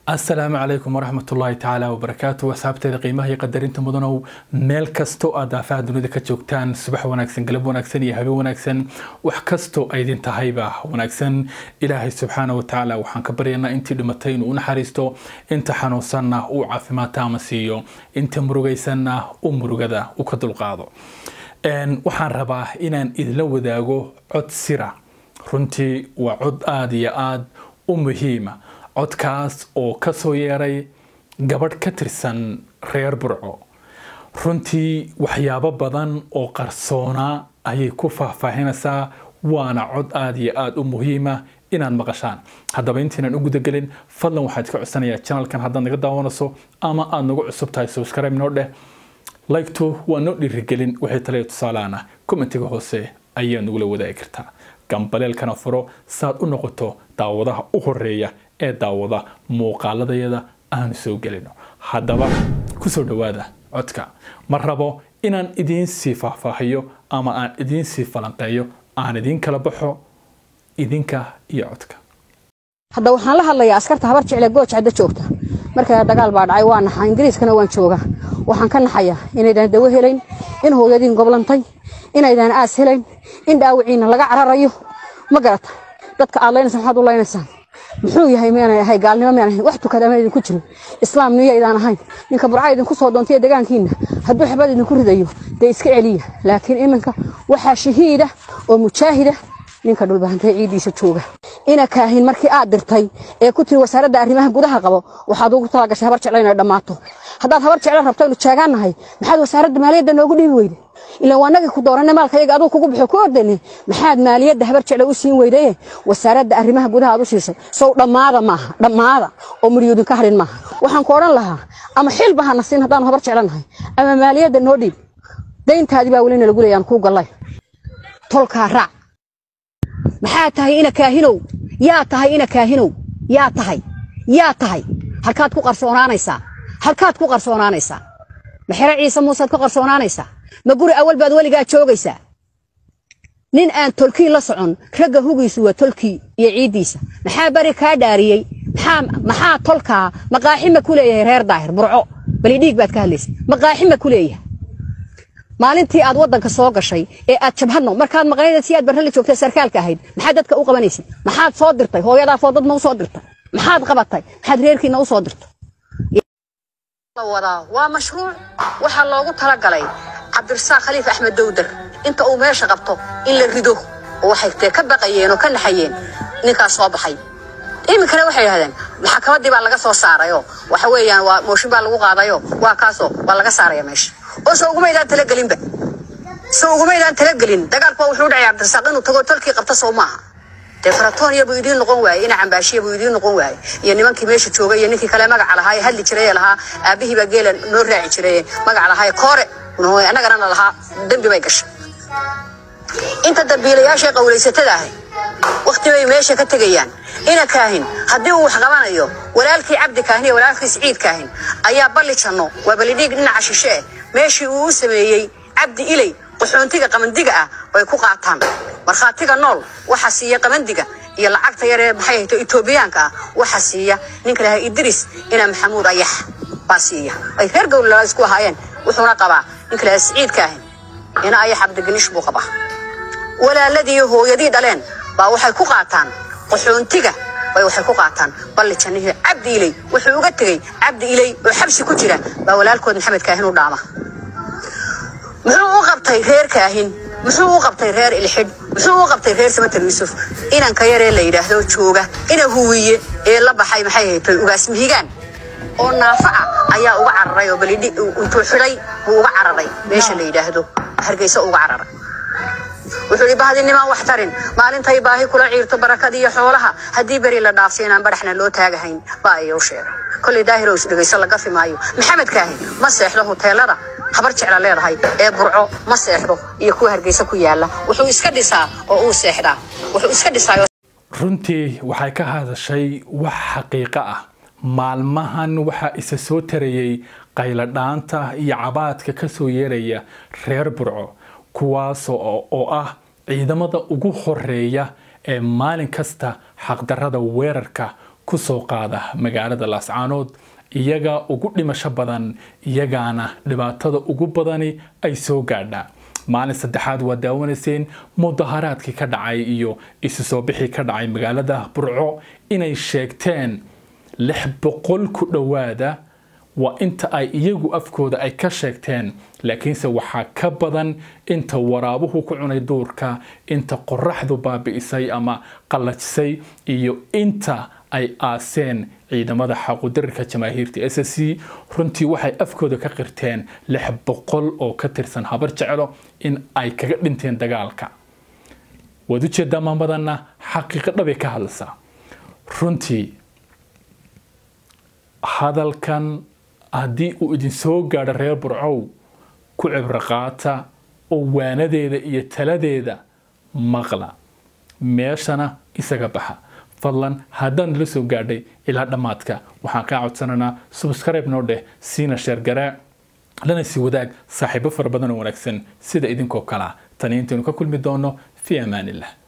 asalaamu calaykum waraxmat ullaahi tacaala wabarakaatu asxaabteeda qiimaha iyo qadarinta mudanow meel kastoo aad daafaha dunida ka joogtaan subax wanaagsan galab wanaagsan iyo habeen wanaagsan wax kastoo aydin tahayba wanaagsan ilaahay subxaana wa tacaala waxaan ka baryaynaa intii dhimatay inuu u naxariisto inta xanuunsanna uu caafimaadta ama siiyo inta murugaysanna u murugada u ka dulqaado waxaan rabaa inaan idinla wadaago cod sira runtii waa cod aada iyo aada u muhiima codkaas oo ka soo yeeray gabadh ka tirsan reer burco runtii waxyaabo badan oo qarsoonaa ayay ku faahfaahinaysaa waana cod aada iyo aada u muhiima inaad maqashaan haddaba intaynaan u gudagelin fadlan waxaad ka codsanayaa janalkan haddaad naga daawanayso ama aada nagu cusub tahay subscribe noo dheh laygtu waa noo dhiirigelin waxay taliya tusaalaana commentiga hoose ayaa nagula wadaagi kartaa gambaleelkana furo saad u noqoto daawadaha u horeeya ee daawada muuqaaladayada aanu soo gelino haddaba kusoo dhowaada codka ma rabo inaan idiin sii faahfaahiyo ama aan idiin sii falanqeeyo aan idiin kala baxo idinka iyo codka hadda waxaan la hadlayaa askarta habar jecle gooj cadda joogta markaa dagaal baa dhacay waa naxa ingiriiskana waan joogaa waxaan ka naxayaa inaydaan dawo helayn in hooyadiin goblantay inaydaan aas helayn in dhaawiciina laga cararayo ma garata dadka aad laynaysa maxaad u laynaysaan muxuu yahay miyaanay ahay gaalnimo miyaan ahayn wax tukada ma idinku jirin islaam niyo idaan ahayn ninka burca idinku soo doontay deegaankiina hadduu xabad idinku ridayo dee iska celiya laakiin iminka waxaa shahiida oo mujaahida ninka dhulbahantay ciidiisa jooga ina kaahin markii aad dirtay ee ku tiri wasaaradda arrimaha gudaha qabo waxaad ugu talagashay habar jecla inay dhammaato haddaad habar jecla rabto inu jaagaannahay maxaad wasaaradda maaliyadda noogu dhiibi weyde ilaan waa nagii ku dooranay maalka yaga aduu kugu bixo ku ordani maxaad maaliyadda habar jecla u siin weydaye wasaaradda arrimaha gudaha aad u siisay sow dhammaada maaha dhammaada oo muryoodinka harin maaha waxaan ku odhan lahaa ama xilba hana siin haddaanu habar jeclanahay ama maaliyadda noo dhiib dayntaadii baa welina lagu leeyaan kuu gallay tolkaa raac maxaa tahay ina kaahinow yaa tahay ina kaahinow yaa tahay yaa tahay halkaad ku qarsoonaanaysaa halkaad ku qarsoonaanaysaa ma xero ciise muusead ku qarsoonaanaysaa ma guri awal baad weligaa joogaysaa nin aan tolkii la socon ragga hugiisu waa tolkii iyo ciiddiisa maxaa bari kaa dhaariyey maxaa tolkaa maqaaxima ku leeyahay reer daahir burco bali dhiig baad ka hadlaysa maqaaxima ku leeyahay maalintii aad wadanka soo gashay ee aad jabhadno markaad maqnayd si aad barrali joogtay sarkaalka ahayd maxaad dadka u qabanaysay maxaad soo dirtay hooyadaa foodad ma u soo dirtay maxaad qabatay maxaad reerkiina u soo dirtay wadaa waa mashruuc waxaa loogu talagalay cabdirasaaq khaliif axmed dowdar inta uu meesha qabto in la rido oo waxay tee ka baqayeen oo ka naxayeen ninkaas soo baxay iminkana waxay yidhahdeen maxkamaddii baa laga soo saarayoo waxa weeyaan waa mooshin baa lagu qaadayo waa kaasoo waa laga saaraya meesha oo se ugumaydaan talagelinba se ugumaydaan talagelin dagaalku waa wuxuu dhacay cabdirasaaq inuu tago tolkii qabta sow maaha dee faratooniya buu idiin noqon waaye ina cambaashiya buu idiin noqon waaye iyo nimankii meesha joogay iyo ninkii kale magaca lahaa ee hadli jiray ee lahaa aabihii baa geela noo raaci jiray magaca lahaa koore annagana na lahaa dembi bay gashay inta dambiilayaashay qawlaysatada ahay wakti bay meesha ka tegayaan ina kaahin haddii uu wax qabanayo walaalkii cabdi kaahin iyo walaalkii siciid kaahin ayaa balli janno waa ballidhiig dhinaca shishe eh meeshii uu u sameeyey cabdi ilay qaxoontiga qamandiga ah way ku qaataan markhaatiga nool waxa siiya qamandiga iyo lacagta yar ee maxay hayto etoobiyaanka ah waxa siiya ninka lahaa idris ina maxamuud ayax baa siiya ay reer gowlala isku ahaayeen wuxuuna qabaa ninka lahaa siciid kaahin ina ayax cabdigelish buu qabaa walaaladii iyo hooyadii dhaleen baa waxay ku qaataan qaxoontiga bay waxay ku qaataan balli jannihii cabdi ilay wuxuu uga tegey cabdi ilay oo xabsi ku jira baa walaalkood maxamed kaahin u dhaama muxuu u qabtay reer kaahin muxuu u qabtay reer ilxidh muxuu u qabtay reer samatar yuusuf inanka yaree la yidhaahdo jooga ina huwiye ee la baxay maxay haytay ugaasmihigaan oo naafa ah ayaa uga cararay oo balidhi intuu xidhay buu uga cararay meesha la yidhaahdo hargeysa uga cararay wuxuu yidhi bahdinimaan wax tarin maalintay baahi kula ciirto barakada iyo xoolaha haddii beri la dhaafsi inaan badhaxna loo taagahayn baa ayuu sheegay kolley daahir oo isdhegayso laga fimaayo maxamed kaahin ma seexdo huteelada habar jecla leedahay ee burco ma seexdo iyo kuwa hargeysa ku yaala wuxuu iska dhisaa oo uu seexdaa wuxuu iska dhisaa runtii waxay ka hadashay wax xaqiiqo ah maalmahan waxaa isa soo tarayay qayladhaanta iyo cabaadka ka soo yeeraya reer burco kuwaas oo ah ciidamada ugu horeeya ee maalin kasta xaqdarrada weerarka kusoo qaada magaalada laascaanood iyaga ugu dhimasho badan iyagaana dhibaatada ugu badani ay soo gaadhaa maalin saddexaad waa daawanayseen mudaharaadkii ka dhacay iyo isu soo bixii ka dhacay magaalada burco inay sheegteen lix boqol ku dhowaada waa inta ay iyagu afkooda ay ka sheegteen laakiinse waxaa ka badan inta waraabuhu ku cunay duurka inta qoraxdu baabi'isay ama qallajisay iyo inta ay aaseen ciidamada xaqudarirka jamaahiirta s c runtii waxay afkooda ka qirteen lix boqol oo ka tirsan habar jeclo in ay kaga dhinteen dagaalka waad ujeedaa maamadanna xaqiiqo dhabay ka hadlaysaa runtii hadalkan haddii uu idin soo gaadho reer burcow ku cibro qaata oo waanadeeda iyo taladeeda maqla meeshana isaga baxa fadlan haddaan nala soo gaadhay ilaa dhammaadka waxaan kaa codsanaynaa subscribe noo dheh siina sheergaraa lana sii wadaag saaxiibo fara badan oo wanaagsan sida idinkoo kalea tani intaynu ka kulmi doono fii amaan illah